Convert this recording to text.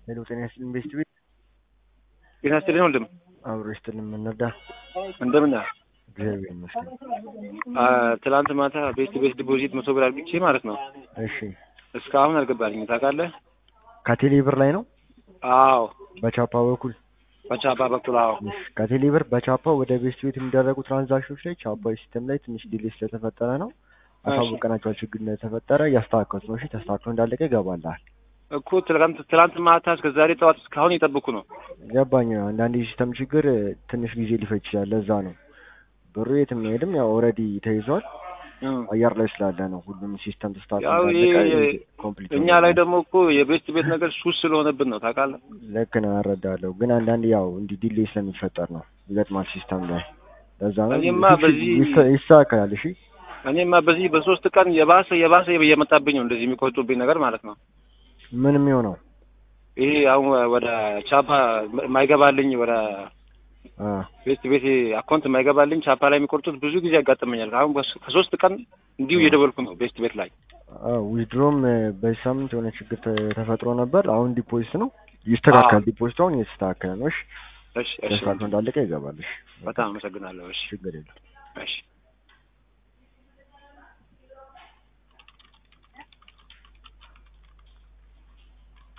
ሄሎ ጤና ይስጥልኝ ቤስት ቤት ጤና ይስጥልኝ ወንድም፣ አብሮ ይስጥልኝ እንርዳ። እንደምን ነህ? እግዚአብሔር ይመስገን። አ፣ ትናንት ማታ ቤስት ቤት ዲፖዚት መቶ ብር አድርግቼ ማለት ነው እሺ እስካሁን አልገባልኝም። ታውቃለህ? ከቴሌ ብር ላይ ነው አዎ፣ በቻፓ በኩል በቻፓ በኩል አዎ። እሺ፣ ከቴሌ ብር በቻፓ ወደ ቤስት ቤት የሚደረጉ ትራንዛክሽኖች ላይ ቻፓ ሲስተም ላይ ትንሽ ዲሌ ስለተፈጠረ ነው አሳውቀናቸዋል። ችግር እንደተፈጠረ እያስተካከሉት ነው። እሺ ተስተካክሎ እንዳለቀ ይገባልሃል። እኮ ትላንት ትላንት ማታ እስከ ዛሬ ጠዋት እስካሁን እየጠበኩ ነው። ገባኝ። አንዳንድ የሲስተም ችግር ትንሽ ጊዜ ሊፈጅ ይችላል። ለዛ ነው ብሩ የትም አይሄድም። ያው ኦልሬዲ ተይዟል። እም። አየር ላይ ስላለ ነው ሁሉም ሲስተም ተስተካክሎ ያው እንዳለቀ ይሄ ኮምፕሊት እኛ ላይ ደግሞ እኮ የቤስት ቤት ነገር ሱስ ስለሆነብን ነው ታውቃለህ። ልክ ነው እረዳለሁ። ግን አንዳንድ ያው እንዲህ ዲሌ ስለሚፈጠር ነው ይገጥማል ሲስተም ላይ ለዛ ነው እኔማ ይስ- በዚህ- ይስ- ይስተካከላል። እሺ እኔማ በዚህ በሶስት ቀን የባሰ የባሰ እየመጣብኝ ነው እንደዚህ የሚቆጡብኝ ነገር ማለት ነው። ምን የሚሆነው ይሄ አሁን ወደ ቻፓ የማይገባልኝ ወደ አ ቤስት ቤት አካውንት የማይገባልኝ ቻፓ ላይ የሚቆርጡት ብዙ ጊዜ ያጋጥመኛል። አሁን በስ- ከሶስት ቀን እንዲሁ እየደወልኩ ነው ቤስት ቤት ላይ። ዊድሮም በዚህ ሳምንት የሆነ ችግር ተ- ተፈጥሮ ነበር። አሁን ዲፖዚት ነው ይስተካከል። አዎ። ዲፖዚት አሁን እየተስተካከለ ነው። እሺ እሺ እሺ፣ ተስተካክሎ እንዳለቀ ይገባል። እሺ በጣም አመሰግናለሁ። እሺ ችግር የለም። እሺ